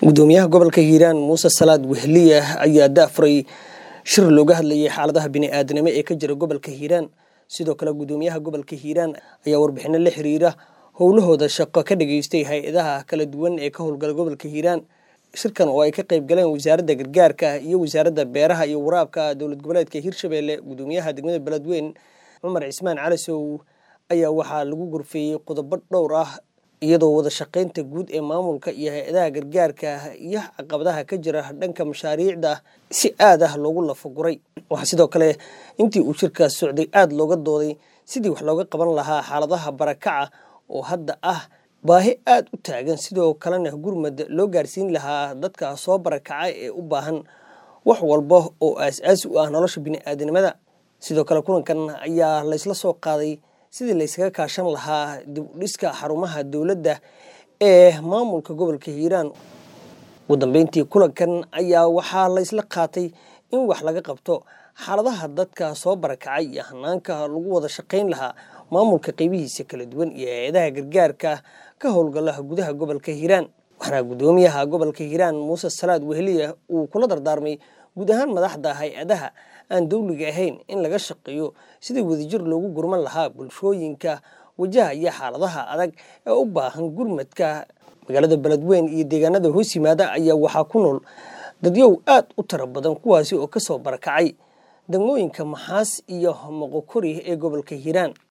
gudoomiyaha gobolka hiiraan muuse salaad wehliya ayaa daafuray shir looga hadlayay xaaladaha bini'aadanimo ee ka jira gobolka hiiraan sidoo kale gudoomiyaha gobolka hiiraan ayaa warbixino la xiriira howlahooda shaqo ka dhageystay hay-adaha kala duwan ee ka howlgala gobolka hiiraan shirkan oo ay ka qayb galeen wasaaradda gargaarka iyo wasaaradda beeraha iyo waraabka dowlad goboleedka hiirshabelle gudoomiyaha degmada beledweyn cumar cismaan calisow ayaa waxaa lagu gorfeeyey qodobo dhowr ah iyadoo wada shaqaynta guud ee maamulka iyo hay-adaha gargaarka iyo caqabadaha ka jira dhanka mashaariicda si aad ah loogu lafaguray waxaa sidoo kale intii uu shirkaas socday aada looga dooday sidii wax looga qaban lahaa xaaladaha barakaca oo hadda ah baahi aada u taagan sidoo kalena gurmad loo gaarsiin lahaa dadka soo barakaca ee u baahan wax walba oo aas-aasi u ah nolosha bini'aadanimada sidoo kale kulankan ayaa laysla soo qaaday sidii laysaga kaashan lahaa dib u dhiska xarumaha dowladda ee maamulka gobolka hiiraan ugu dambeyntii kulankan ayaa waxaa laysla qaatay in wax laga qabto xaaladaha dadka soo barakacay iyo hanaanka lagu wada shaqayn lahaa maamulka qeybihiisa kala duwan iyo hay-adaha gargaarka ka howlgala gudaha gobolka hiiraan waxaana gudoomiyaha gobolka hiiraan muuse salaad wehliya uu kula dardaarmay guud ahaan madaxda hay-adaha aan dowliga ahayn in laga shaqeeyo sidii wadajir loogu gurman lahaa bulshooyinka wajahaya xaaladaha adag ee u baahan gurmadka magaalada beledweyn iyo deegaanada hoos yimaada ayaa waxaa ku nool dadyow aad u tiro badan kuwaasi oo kasoo barakacay degmooyinka maxaas iyo moqokori ee gobolka hiiraan